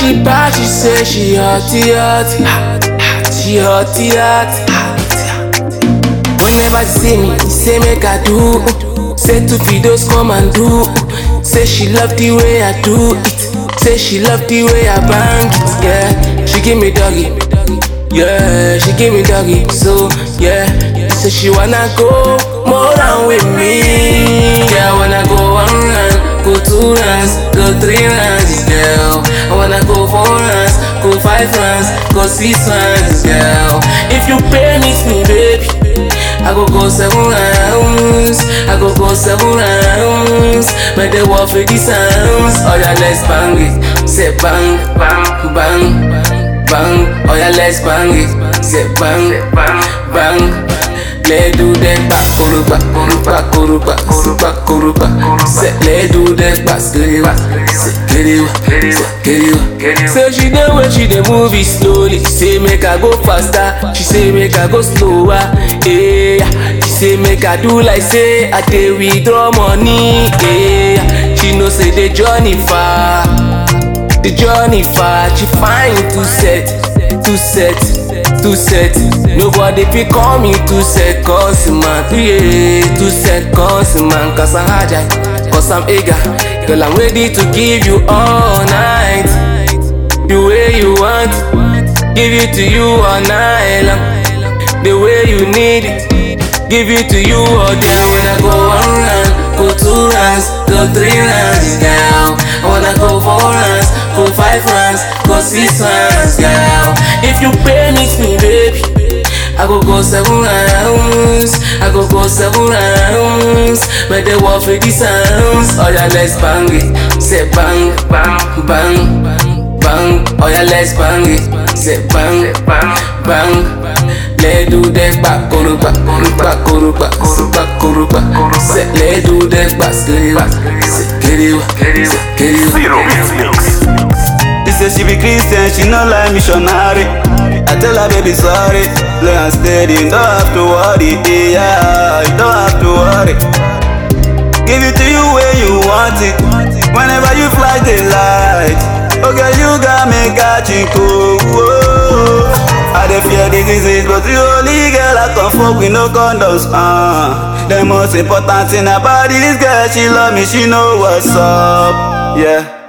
she bad, she say she hotty hotty, she hotty hotty. Whenever she see me, she say make I do. Say two videos come and do. Say she love the way I do it. Say she love the way I bang it. Yeah, she give me doggy. Yeah, she give me doggy. So yeah, say she wanna go more than with me. Yeah, I wanna go one round, go two rounds, go three rounds, girl. I wanna go four rounds, go five rounds, go six rounds, girl. If you pay me, me baby. I go go seven rounds, I go go seven rounds. Make the war for the sounds. Oh yeah, let's bang it. Say bang, bang, bang, bang. Oh yeah, let's bang it. Say bang, bang, bang. Let's do that back, kuruba, kuruba, kuruba, kuruba, kuruba. Say let's do that back, skiriwa, skiriwa, skiriwa. Say she dey when she dey move it slowly. Say make I go faster. She say make I go slower. Yeah. She say make I do like say I dey withdraw money. Yeah. She know say the journey far. The journey far. She find two set, two set, two set. Nobody pick call me two set cause man. Yeah, two set cause man. Cause I'm hajai, cause I'm eager. Girl, I'm ready to give you all night. The way you want it, give it to you all night long. The way you need it, give it to you all day. When I go one round, go two rounds, go three rounds, girl. I wanna go four rounds, go five rounds, go six rounds, girl. If you pay me, me baby. I go go seven rounds, I go go seven rounds. Make the war for the sounds. Oh yeah, let's bang it. Say bang, bang, bang, bang. Oh yeah, let's bang it. Say bang, bang, bang. Let's do that back, kuruba, kuruba, kuruba, kuruba, kuruba. Say let's do that back, skiriwa, skiriwa, skiriwa. Zero Mix Mix. She say she be Christian, she no like missionary. I tell her baby sorry, slow and steady, you don't have to worry, yeah, you don't have to worry. Give it to you where you want it, whenever you fly the light. Okay, you got me catching cool. Whoa. I dey fear the disease, but you only girl I come fuck with no condoms. Uh. The most important thing about this girl, she love me, she know what's up, yeah.